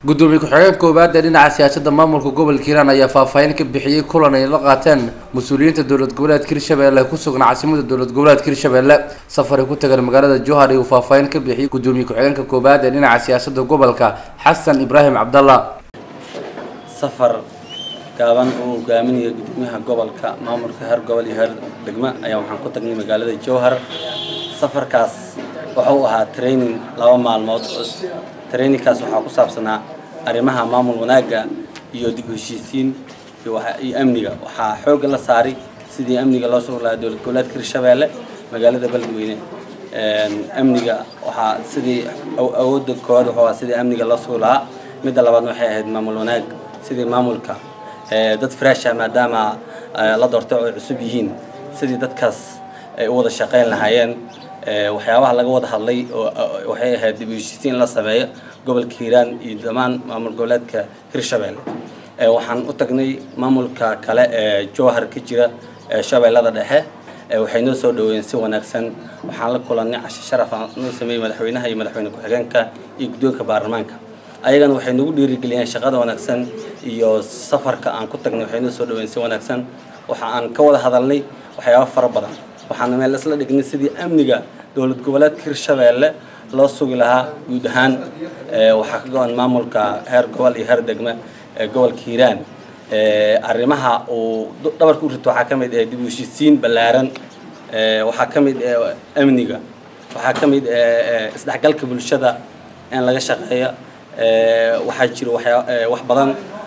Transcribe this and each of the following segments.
gudoomiye ku-xigeenka koowaad ee dhinaca siyaasadda maamulka gobolka hiiraan ayaa faahfaahin ka bixiyey kulan ay la qaateen mas-uuliyiinta dowlad goboleedka hirshabelle ku sugan caasimada dowlad goboleedka hirshabelle safaray ku tagan magaalada jowhar uu faahfaahin ka bixiyey gudoomiye ku-xigeenka koowaad ee dhinaca siyaasadda gobolka xasan ibraahim cabdalla safar gaaban uu hogaaminayo gudoomiyaha gobolka maamulka heer gobol iyo heer degmo ayaa waxaan ku tagnay magaalada jowhar safarkaas wuxuu ahaa training laba maalmood trainingkaas waxaa ku saabsanaa arrimaha maamul wanaagga iyo dib u heshiisiin iyo amniga waxaa xoogga la saaray sidii amniga loo sugi lahaa dowlad goboleedka hirshabeelle magaalada beledweyne amniga waxaa sidii awoodda koowaad wuxuu ahaa sidii amniga loo sugi lahaa midda labaadna waxay ahayd maamul wanaag sidii maamulka dad fresha maadaama la doortay oo ay cusub yihiin sidii dadkaas ay u wada shaqayn lahaayeen waxyaabaha laga wada hadlay oo waxay ahayd dib u heshiisiin la sameeyo gobolka hiiraan iyo dhammaan maamul goboleedka hirshabelle waxaan u tagnay maamulka kale ee jowhar ka jira shabeellada dhexe waxay noo soo dhaweeyeen si wanaagsan waxaan la kulannay cashe sharaf aan noo sameeyey madaxweynaha iyo madaxweyne ku-xigeenka iyo guddoonka baarlamaanka ayagana waxay nagu dhiirigeliyeen shaqada wanaagsan iyo safarka aan ku tagnay waxay noo soo dhaweeyeen si wanaagsan waxa aan ka wada hadalnay waxyaabo fara badan waxaana meel isla dhignay sidii amniga dowlad goboleedka hirshabeelle loo sugi lahaa guud ahaan waxaa ka go-an maamulka heer gobol iyo heer degme gobolka hiiraan arrimaha uu dhabarka u rito waxaa ka mid ah dib u heshiisiin ballaaran waxaa ka mid ah amniga waxaa ka mid ah isdhexgalka bulshada in laga shaqeeya waxaa jira waxyaa wax badan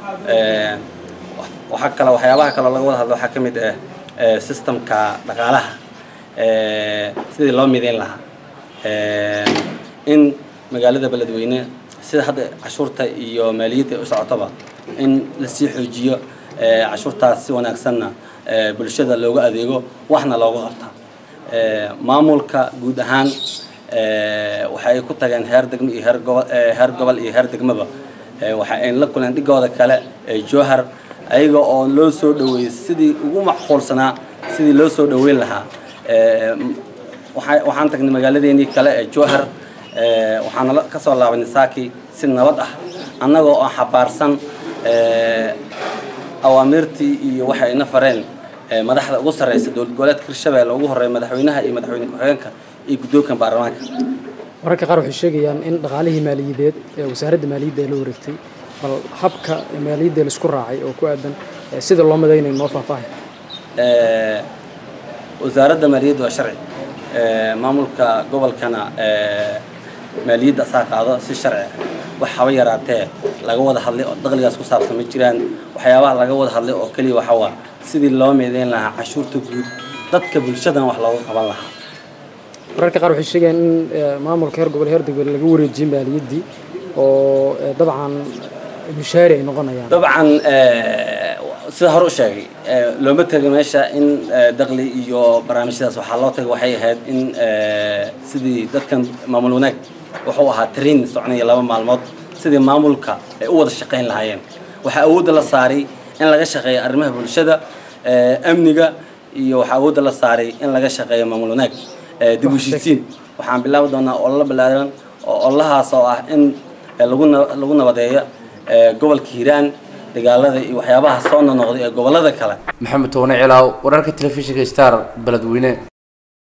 waxaa kale waxyaabaha kaloo laga wada hadlo waxaa ka mid ah systemka dhaqaalaha sidii loo midayn lahaa in magaalada beledweyne sida hadda cashuurta iyo maaliyadda u socotaba in lasii xoojiyo cashuurtaas si wanaagsanna bulshada looga adeego waxna looga qabta maamulka guud ahaan waxa ay ku tageen heer degmo iyo heer gobol heer gobol iyo heer degmaba waxa ay la kuleen dhigooda kale ee jowhar ayaga oo loo soo dhaweeyey sidii ugu macquulsanaa sidii loo soo dhaweyn lahaa waxaan tagnay magaaladeenii kale ee jowhar waxaana ka soo laabanay saaki si nabad ah annagoo oo xabaarsan awaamirtii iyo waxa ayna fareen madaxda ugu sarreysa dowlad goboleedka hirshabelle ugu horreeya madaxweynaha iyo madaxweyne ku-xigeenka iyo guddoonka baarlamaanka wararka qaar waxay sheegayaan in dhaqaalihii maaliyadeed ee wasaaradda maaliyadda ay la wareegtay bal habka maaliyadda laisku raacay oo ku aadan sida loo madaynayo noo faahfaahay wasaaradda maaliyadda waa sharci maamulka gobolkana maaliyadda asaa qaado si sharci wax haba yaraatee laga wada hadlay oo daqligaas ku saabsan ma jiraan waxyaabaha laga wada hadlay oo keliya waxa waa sidii loo meedeyn lahaa cashuurta guud dadka bulshadan wax looga qaban lahaa wararka qaar waxay sheegayaan in maamulka heer gobol heer degmada laga wareejiyey maaliyaddii oo dabcan mushaari ay noqonayaan dabcan sida hore u sheegay looma tegay meesha in daqli iyo barnaamijyadaas waxaa loo tagay waxay ahayd in sidii dadkan maamul wanaag wuxuu ahaa train soconaya laba maalmood sidii maamulka ay u wada shaqayn lahaayeen waxaa awoodda la saaray in laga shaqeeyo arrimaha bulshada amniga iyo waxaa awoodda la saaray in laga shaqeeyo maamul wanaag dib u heshiisiin waxaan bilaabi doonaa ololo ballaaran oo ololahaas oo ah in lagu lagu nabadeeyo gobolka hiiraan dagaalada iyo waxyaabaha soo nonoqday ee gobollada kale maxamed toone cilaaw wararka telefishinka star beledweyne